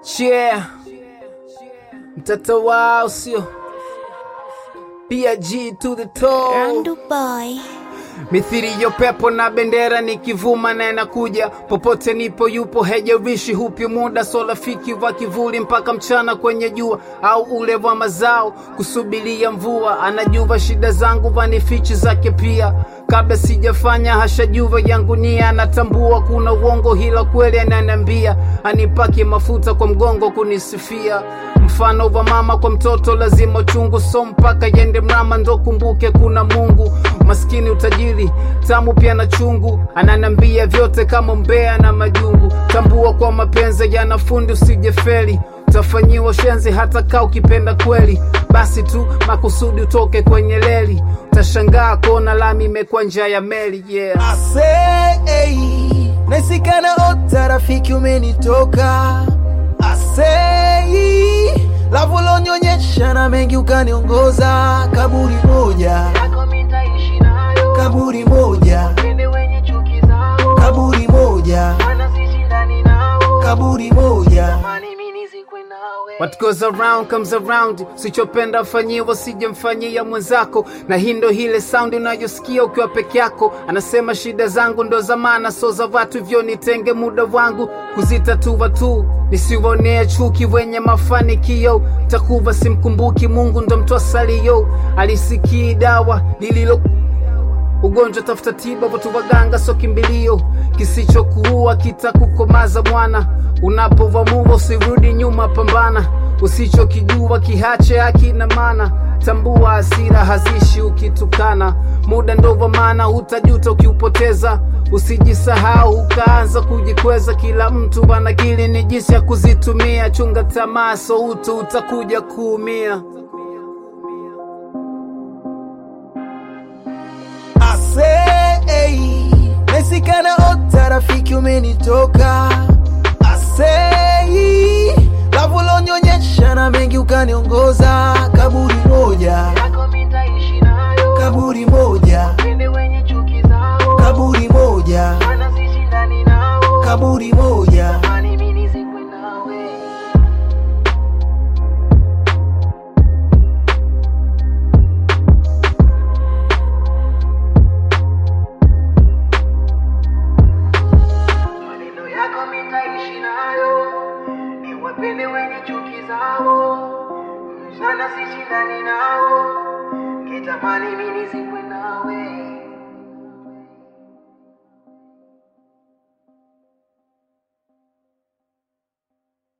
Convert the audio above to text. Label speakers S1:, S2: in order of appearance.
S1: Yeah. Mtoto wao sio pia G to the toe
S2: Randu boy
S1: mithiri yo pepo na bendera nikivuma na yanakuja popote nipo yupo hejarishi hupi muda so rafiki wa kivuli mpaka mchana kwenye jua au ule wa mazao kusubiria mvua anajua shida zangu vanifichi zake pia kabla sijafanya hashajua yangu nia anatambua kuna uongo hila kweli ananiambia anipake mafuta kwa mgongo kunisifia mfano wa mama kwa mtoto lazima chungu so mpaka yende mrama ndo kumbuke kuna mungu maskini utajiri tamu pia na chungu ananambia vyote kama mbea na majungu tambua kwa mapenzi yana fundi usijefeli utafanyiwa shenzi hata kaa ukipenda kweli basi tu makusudi utoke kwenye leli utashangaa kuona lami imekuwa njia ya meli yeah.
S3: Asei, naisikana ota rafiki umenitoka Asei, lavu lonyonyesha na mengi ukaniongoza kaburi moja kaburi moja kaburi moja kaburi moja
S1: What goes around comes around, sichopenda fanyiwa sijemfanyia mwenzako, na hii ndo ile sound unayosikia ukiwa peke yako. Anasema shida zangu ndo za maana, so za watu, hivyo nitenge muda wangu kuzitatua tu, nisiwaonea chuki wenye mafanikio. Takuva simkumbuki Mungu, ndo mtu asalio, alisikii dawa lililo ugonjwa tafuta tiba, watu waganga so kimbilio, kisichokuua kitakukomaza mwana. Unapovamua usirudi nyuma, pambana, usichokijua kihache hakina maana. Tambua hasira hazishi ukitukana, muda ndo wa maana, hutajuta ukiupoteza. Usijisahau ukaanza kujikweza, kila mtu ana akili, ni jinsi ya kuzitumia. Chunga tamaa, so utu utakuja kuumia.
S3: Asei, naisikana ota rafiki umenitoka Asei, lavu lonyonyesha na mengi ukaniongoza kaburi moja kaburi moja kaburi moja kaburi moja
S4: maneno yako mitaishi nayo, niwapende wenye chuki zao, sana sishindani nao, kitamani mimi nizikwe nawe.